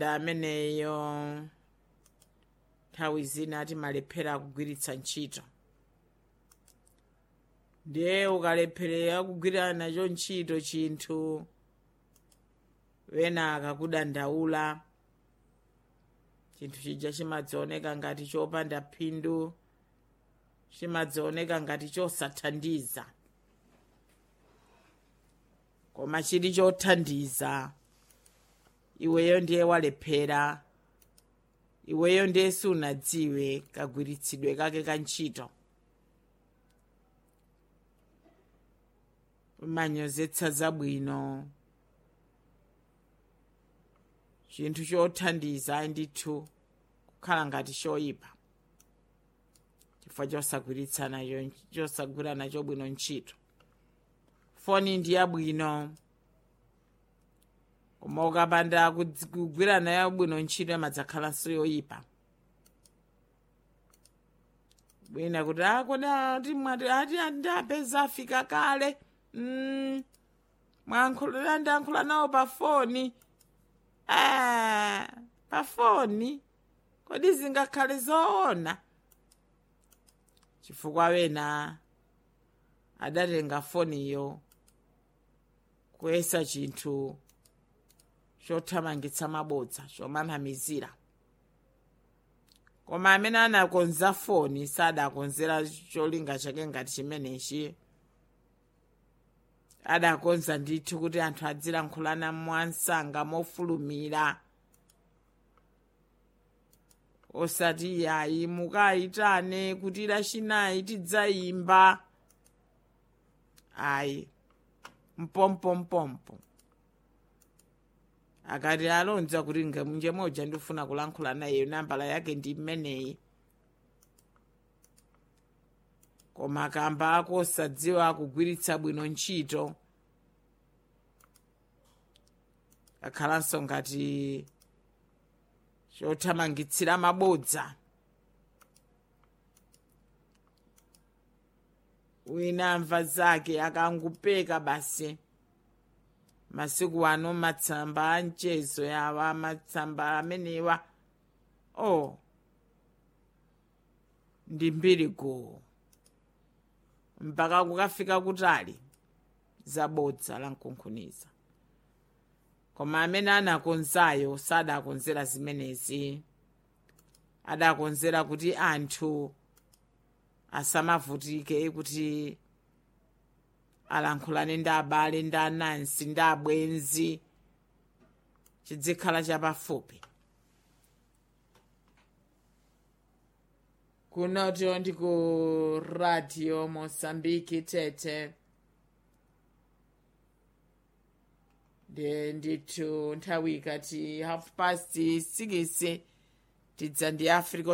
ameneyo nthawi zina timalephera kugwiritsa ntchito ndiye ukalepherera kugwira nacho ntchito chinthu wena akakudandaula chinthu chija chimadzaoneka ngati chopanda phindu chimadzaoneka ngati chosathandiza koma chili chothandiza iweyo ndiye walephera iweyo ndiye sunadziwe kagwiritsidwe kake ka ntchito umanyozetsa zabwino chinthu chothandiza ndithu kukhala ngati choyipa chifukwa chosagwiritsa nacho chosagwira nacho bwino ntchito foni ndi yabwino koma ukapanda kugwira nayo bwino ntchito imadzakhalanso yoyipa bwina kuti akodi mwati ati ndapeza afika kale mm, mwankhulira ndiyankhula nawo pa foni Ah, pa foni kodi zingakhale zoona chifukwa wena adatenga foniyo kuyesa chinthu chothamangitsa mabodza chomanamizira koma amene anakonza foni sadakonzera cholinga chake ngati chimenechi adakonza ndithu kuti anthu adzilankhulana mwansanga mofulumira osati yayi mukayitane kuti lachinayi tidzayimba ayi mpompompompo akati alonza kuti nje moja ndifuna kulankhula naye nambala yake ndi mmeneyi koma kamba ako osadziwa kugwiritsa bwino ntchito akhalanso ngati chothamangitsira mabodza wina amva zake akangupeka basi masiku ano matsamba a mchezo yawa matsamba amenewa o oh. ndi mbiri guu mpaka kukafika kutali zabodza la mkunkhuniza koma amene anakonzayo sadakonzera zimenezi adakonzera kuti anthu asamavutike kuti alankhulane ndi abale ndi anansi ndi abwenzi chidzikhala chapafupi kunoto ndi ku radio mosambiki tete ndi ndithu nthawi ikati half past 6 tidza ndi africa